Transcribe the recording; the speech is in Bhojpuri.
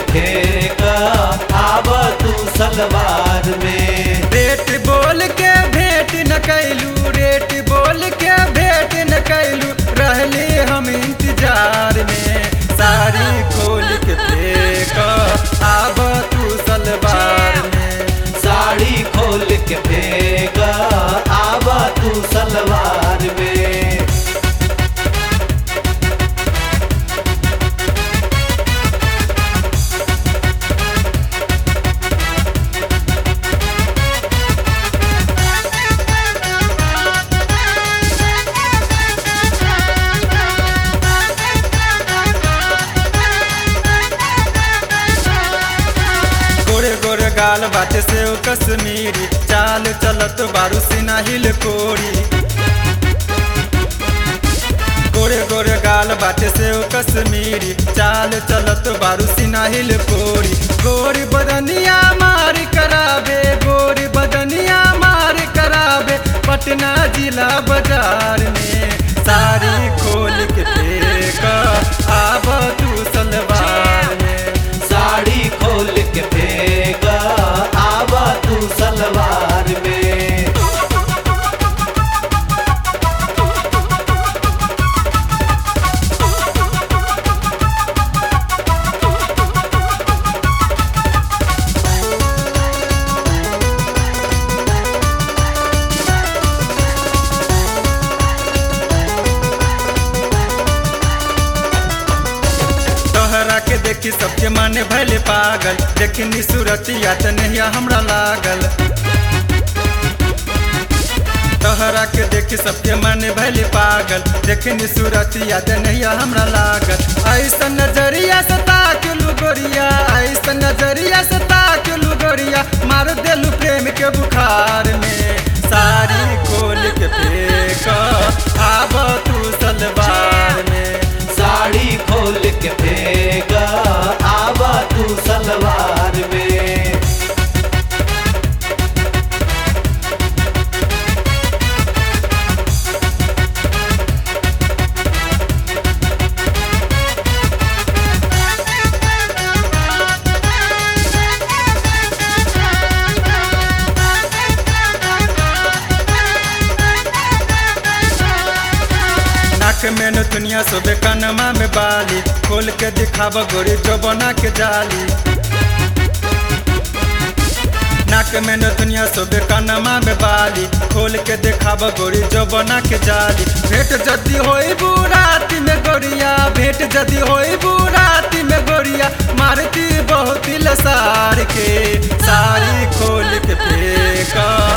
फेंक आब तू सलवार में रेट बोल के भेंट न कैलू रेट बोल के भेंट न कैलू रहले हम इंतजार में साड़ी खोल के फेंक आब तू सलवार में साड़ी खोल के फेंक आब तू सलवार में गोरे गोरे गाल बाटे से ओ कश्मीरी चाल चलत बारू सिना हिल कोरी गोरे गोरे गाल बाटे से ओ कश्मीरी चाल चलत बारू सिना हिल कोरी गोरी बदनिया मार कराबे गोरी बदनिया मार कराबे पटना जिला बाजार में साड़ी खोल के फेंक आब तू सलवार में साड़ी खोल के फेंक आब तू सलवार में तोहरा के देखी सबके माने भले पागल देखनी सूरतिया त नहिया हमरा लागल तोहरा के देखी सबके माने भले पागल देखनी सूरतिया त नहिया हमरा लागल ऐसा नजरिया से ताकलू गोरिया ऐसा नजरिया से ताकलू गोरिया मार देलू प्रेम के बुखार में साड़ी खोल के फेंक आब तू सलवार में साड़ी खोल के फेंक आब तू सलवार में नाक में नथुनिया सोबे कनमा में बाली खोल के दिखाव गोरी जोबना के जाली नाक में नथुनिया सोबे कनमा में बाली खोल के दिखाव गोरी जोबना के जाली भेंट जदी होई बुराती में गोरिया भेंट जदी होई बुराती में गोरिया मारती बहुत लसार के साड़ी खोल के फेंका